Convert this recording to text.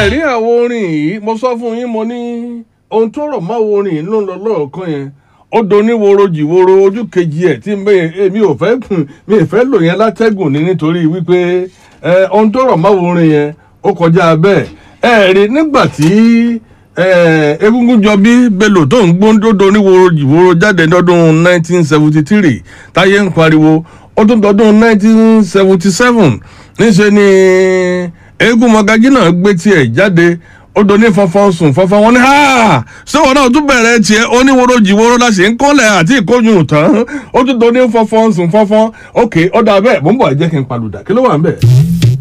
rí àwọn orin yìí mo sọ fún yín mo ní ohun tó rọ̀ mọ́ àwọn orin yìí ló ń lọ lọ́ọ̀kan yẹn ó doníworo jìworo ojú kejì ẹ̀ tí mi ò fẹ́ mi ò fẹ́ lò yẹn látẹ́gùn ní nítorí wípé ohun tó rọ̀ mọ́ àwọn orin yẹn ó kọjá bẹ́ẹ̀ ẹ rí nígbà tí egungun jọbí bello tó ń gbóńdódo níworo jìworo jáde lọ́dún 1973 táyé ń pariwo ó tún dọdún 1977 níṣẹ́ ni eégún mọ̀gájí náà gbé tiẹ̀ jáde ó do ní fọnfọn sùn fọnfọn wọn ní ha ṣéwọn náà tún bẹ̀rẹ̀ tiẹ̀ oníworo jìworo la ṣe ń kọ́lẹ̀ àti ìkóyún tán ó tún do ní fọnfọn sùn fọnfọn ok ó dà bẹ́ẹ̀ mò ń bọ̀ ẹ jẹ́ kí n palùdà kí ló wà ń bẹ̀.